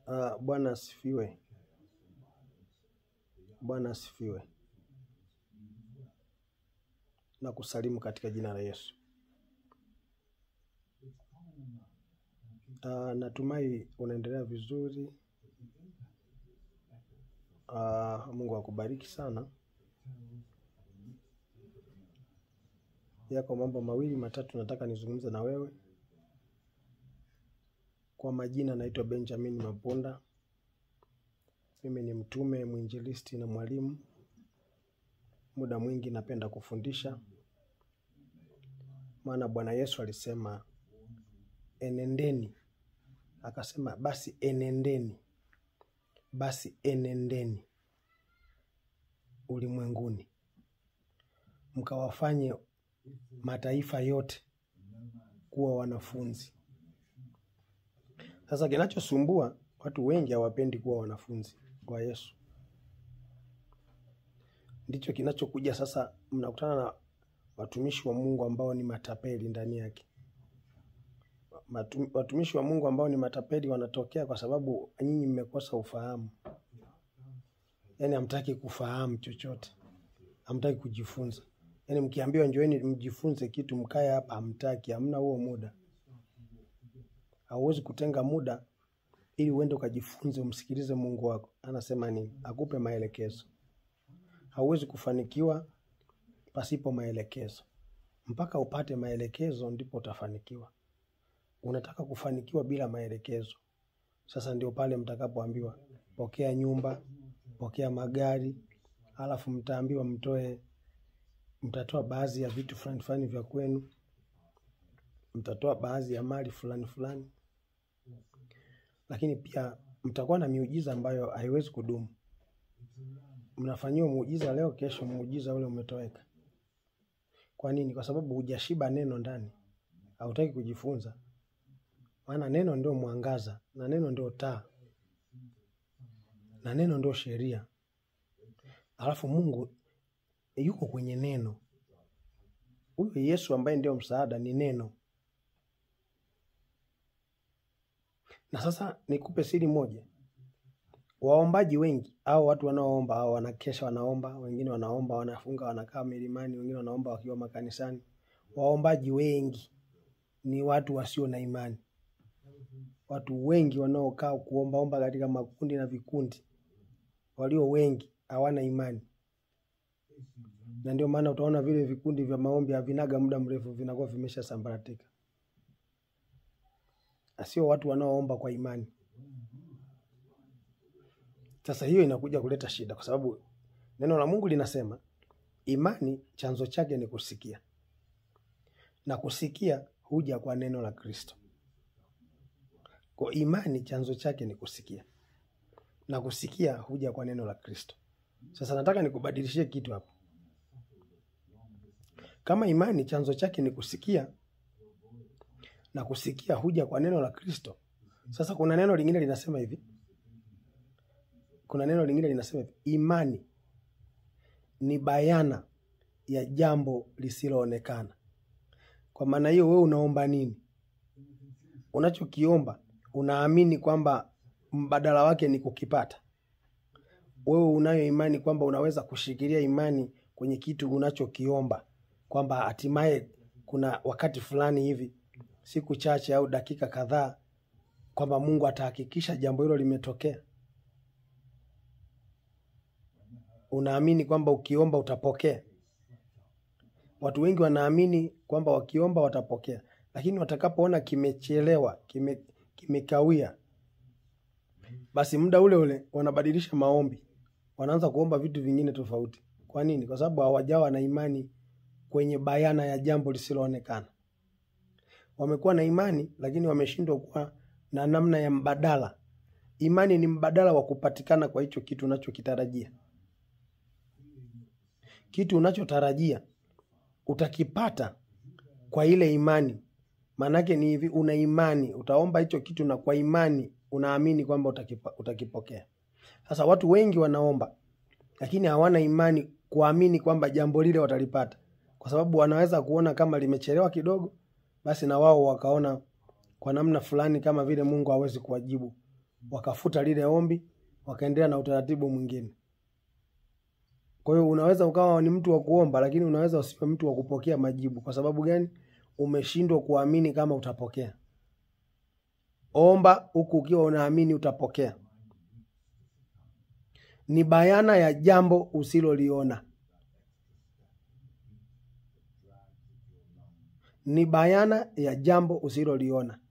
Uh, Bwana asifiwe. Bwana asifiwe. Na kusalimu katika jina la Yesu. Uh, natumai unaendelea vizuri. Uh, Mungu akubariki sana. Yako mambo mawili matatu nataka nizungumze na wewe. Kwa majina naitwa Benjamin Mapunda. Mimi ni mtume, mwinjilisti na mwalimu. Muda mwingi napenda kufundisha, maana Bwana Yesu alisema enendeni, akasema basi enendeni, basi enendeni ulimwenguni mkawafanye mataifa yote kuwa wanafunzi. Sasa kinachosumbua watu wengi hawapendi kuwa wanafunzi wa Yesu, ndicho kinachokuja sasa. Mnakutana na watumishi wa Mungu ambao ni matapeli ndani yake. Matu, watumishi wa Mungu ambao ni matapeli wanatokea kwa sababu nyinyi mmekosa ufahamu, yaani hamtaki kufahamu chochote, hamtaki kujifunza. Yaani mkiambiwa njoeni mjifunze kitu, mkae hapa, hamtaki, hamna huo muda. Hauwezi kutenga muda ili uende ukajifunze, umsikilize Mungu wako anasema nini, akupe maelekezo. Hauwezi kufanikiwa pasipo maelekezo. Mpaka upate maelekezo ndipo utafanikiwa. Unataka kufanikiwa bila maelekezo, sasa ndio pale mtakapoambiwa pokea nyumba, pokea magari, alafu mtaambiwa mtoe, mtatoa baadhi ya vitu fulani fulani vya kwenu, mtatoa baadhi ya mali fulani fulani, lakini pia mtakuwa na miujiza ambayo haiwezi kudumu. Mnafanyiwa muujiza leo, kesho muujiza ule umetoweka. Kwa nini? Kwa sababu hujashiba neno ndani, hautaki kujifunza. Maana neno ndio mwangaza na neno ndio taa na neno ndio sheria, alafu Mungu yuko kwenye neno. Huyo Yesu ambaye ndio msaada ni neno. Na sasa nikupe siri moja, waombaji wengi au watu wanaoomba au wanakesha, wanaomba, wengine wanaomba, wanafunga, wanakaa milimani, wengine wanaomba wakiwa makanisani. Waombaji wengi ni watu wasio na imani. Watu wengi wanaokaa kuombaomba katika makundi na vikundi, walio wengi hawana imani, na ndio maana utaona vile vikundi vya maombi havinaga muda mrefu, vinakuwa vimesha sambaratika. Sio watu wanaoomba kwa imani. Sasa hiyo inakuja kuleta shida, kwa sababu neno la Mungu linasema imani chanzo chake ni kusikia, na kusikia huja kwa neno la Kristo. Kwa imani chanzo chake ni kusikia, na kusikia huja kwa neno la Kristo. Sasa nataka nikubadilishie kitu hapo. Kama imani chanzo chake ni kusikia na kusikia huja kwa neno la Kristo, sasa kuna neno lingine linasema hivi kuna neno lingine linasema hivi, imani ni bayana ya jambo lisiloonekana. Kwa maana hiyo, wewe unaomba nini? Unachokiomba unaamini kwamba mbadala wake ni kukipata. Wewe unayo imani kwamba unaweza kushikilia imani kwenye kitu unachokiomba, kwamba hatimaye kuna wakati fulani hivi, siku chache au dakika kadhaa, kwamba Mungu atahakikisha jambo hilo limetokea. Unaamini kwamba ukiomba utapokea. Watu wengi wanaamini kwamba wakiomba watapokea, lakini watakapoona kimechelewa, kime kimekawia, basi muda ule ule wanabadilisha maombi, wanaanza kuomba vitu vingine tofauti. Kwa nini? Kwa sababu hawajawa na imani kwenye bayana ya jambo lisiloonekana. Wamekuwa na imani, lakini wameshindwa kuwa na namna ya mbadala. Imani ni mbadala wa kupatikana kwa hicho kitu unachokitarajia. Kitu unachotarajia utakipata kwa ile imani. Maanake ni hivi, una imani, utaomba hicho kitu na kwa imani unaamini kwamba utakipa, utakipokea. Sasa watu wengi wanaomba, lakini hawana imani kuamini kwamba jambo lile watalipata, kwa sababu wanaweza kuona kama limechelewa kidogo, basi na wao wakaona kwa namna fulani kama vile Mungu hawezi kuwajibu wakafuta lile ombi, wakaendelea na utaratibu mwingine. Kwa hiyo unaweza ukawa ni mtu wa kuomba, lakini unaweza usiwe mtu wa kupokea majibu. Kwa sababu gani? Umeshindwa kuamini kama utapokea. Omba huku ukiwa unaamini utapokea. Ni bayana ya jambo usiloliona. Ni bayana ya jambo usiloliona.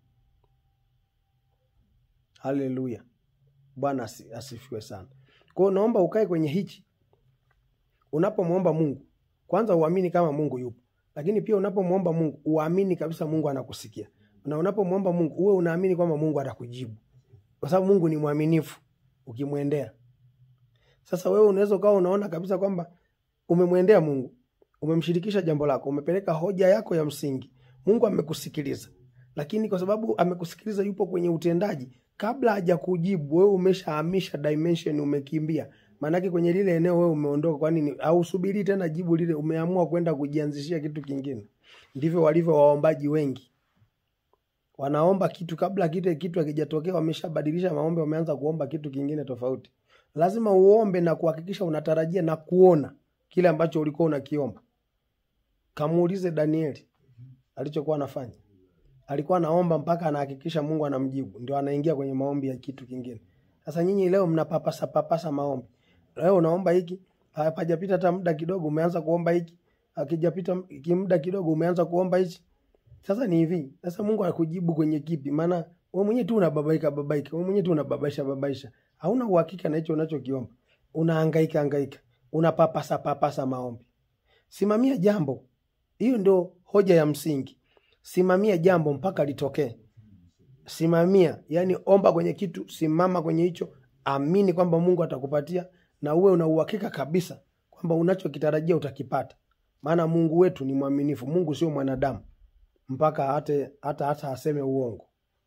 Haleluya, Bwana asi- asifiwe sana. Kwa hiyo naomba ukae kwenye hichi unapomwomba Mungu, kwanza uamini kama Mungu yupo, lakini pia unapomwomba Mungu uamini kabisa Mungu anakusikia, na unapomwomba Mungu uwe unaamini kwamba Mungu atakujibu, kwa sababu Mungu ni mwaminifu ukimwendea. Sasa wewe unaweza ukawa unaona kabisa kwamba umemwendea Mungu, umemshirikisha jambo lako, umepeleka hoja yako ya msingi, Mungu amekusikiliza, lakini kwa sababu amekusikiliza, yupo kwenye utendaji, kabla hajakujibu wewe umeshahamisha dimension, umekimbia maanake kwenye lile eneo wewe umeondoka. Kwani ni- hausubiri tena jibu lile, umeamua kwenda kujianzishia kitu kingine. Ndivyo walivyo waombaji wengi, wanaomba kitu kabla kile kitu hakijatokea, wameshabadilisha maombi, wameanza kuomba kitu kingine tofauti. Lazima uombe na kuhakikisha unatarajia na kuona kile ambacho ulikuwa unakiomba. Kamuulize Danieli alichokuwa anafanya, alikuwa anaomba mpaka anahakikisha Mungu anamjibu, ndio anaingia kwenye maombi ya kitu kingine. Sasa nyinyi leo mnapapasa papasa maombi. Leo unaomba hiki, hapajapita hata muda kidogo umeanza kuomba hiki, akijapita muda kidogo umeanza kuomba hichi. Sasa ni hivi, sasa Mungu akujibu kwenye kipi? Maana wewe mwenyewe tu unababaika babaika, wewe mwenyewe tu unababaisha babaisha, hauna uhakika na hicho unachokiomba, unahangaika hangaika, unapapasa papasa maombi. Simamia jambo, hiyo ndio hoja ya msingi. Simamia jambo mpaka litokee. Simamia, yani omba kwenye kitu, simama kwenye hicho, amini kwamba Mungu atakupatia na uwe una uhakika kabisa kwamba unachokitarajia utakipata, maana Mungu wetu ni mwaminifu. Mungu sio mwanadamu mpaka hata hata hata aseme uongo.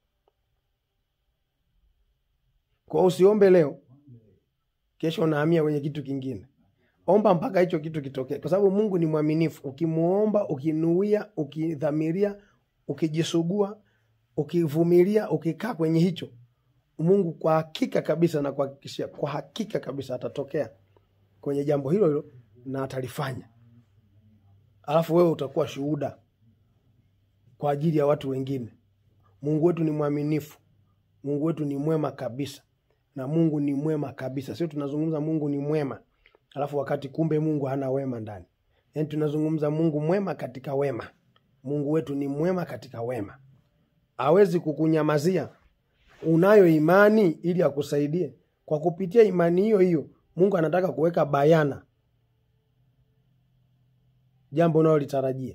Kwa hiyo usiombe leo, kesho unahamia kwenye kitu kingine. Omba mpaka hicho kitu kitokee, kwa sababu Mungu ni mwaminifu. Ukimuomba, ukinuia, ukidhamiria, ukijisugua, ukivumilia, ukikaa kwenye hicho, Mungu kwa hakika kabisa na kuhakikishia, kwa hakika kabisa atatokea kwenye jambo hilo hilo na atalifanya, alafu wewe utakuwa shuhuda kwa ajili ya watu wengine. Mungu wetu ni mwaminifu, Mungu wetu ni mwema kabisa, na Mungu ni mwema kabisa. Sio tunazungumza Mungu ni mwema alafu wakati kumbe Mungu hana wema ndani. Yaani tunazungumza Mungu mwema katika wema. Mungu wetu ni mwema katika wema, hawezi kukunyamazia. Unayo imani ili akusaidie. Kwa kupitia imani hiyo hiyo, Mungu anataka kuweka bayana jambo unalolitarajia.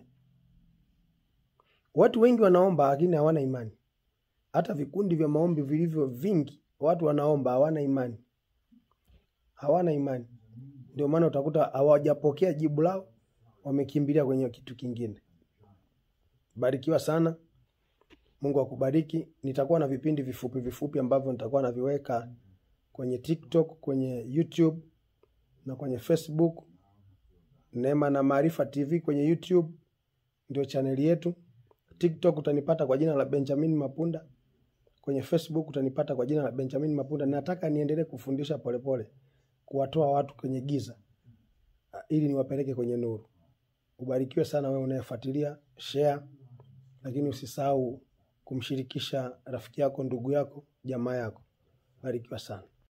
Watu wengi wanaomba lakini hawana imani. Hata vikundi vya maombi vilivyo vingi, watu wanaomba hawana imani, hawana imani. Ndio maana utakuta hawajapokea jibu lao, wamekimbilia kwenye kitu kingine. Barikiwa sana, Mungu akubariki. Nitakuwa na vipindi vifupi vifupi ambavyo nitakuwa naviweka kwenye TikTok, kwenye YouTube na kwenye Facebook. Neema na Maarifa TV kwenye YouTube ndio chaneli yetu. TikTok utanipata kwa jina la Benjamin Mapunda. Kwenye Facebook utanipata kwa jina la Benjamin Mapunda. Nataka niendelee kufundisha polepole, kuwatoa watu kwenye giza ili niwapeleke kwenye nuru. Ubarikiwe sana wewe unayefuatilia, share, lakini usisahau kumshirikisha rafiki yako, ndugu yako, jamaa yako. Barikiwa sana.